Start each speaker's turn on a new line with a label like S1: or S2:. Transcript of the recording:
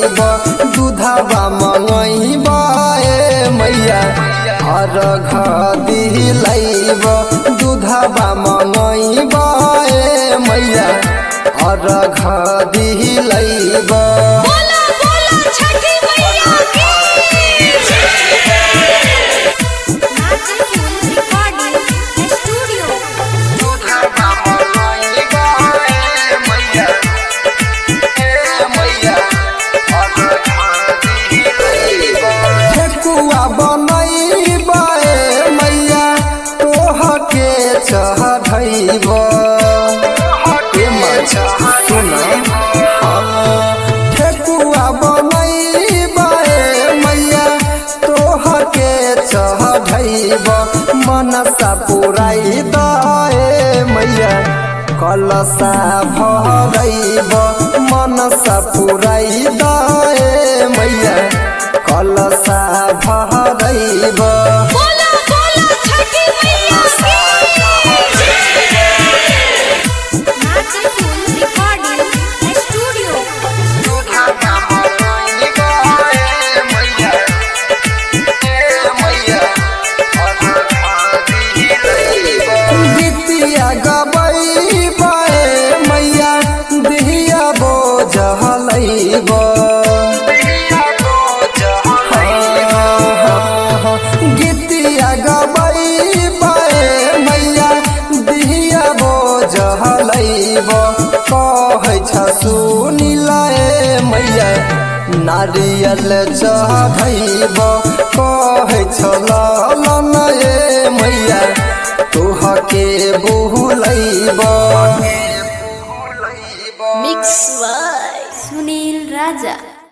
S1: दिलैब दूधवा मंगैब ए मैया अर्घ दिलैब दूधवा मंगैब ए मैया अर्घ दिलैब
S2: बोला बोला छठी मैया की नाच फिल्म रिकॉर्डिंग स्टूडियो
S1: ठेकुआ बनैब ए मैया तोहके चढ़ैब ए माछा सुन ठेकुआ बनैब ए मैया तोहके चढ़ैब मनसा पुराइ द ए मैया कलसा भरैब मनसा पुराइ द ए मैया कलसा भरैब
S2: बोला बोला छठी मैया की नाच फिल्म रिकॉर्डिंग स्टूडियो
S1: गीतिया गबैब ए मैया दिया बोझलैब गीतिया गबैब ए मैया दिया बोझलैब कहै छ सुनिल ए मैया नारियल चढ़ैब कहै छ ललन ए मैया तोहके बुलैब
S2: मिक्स बाय सुनील राजा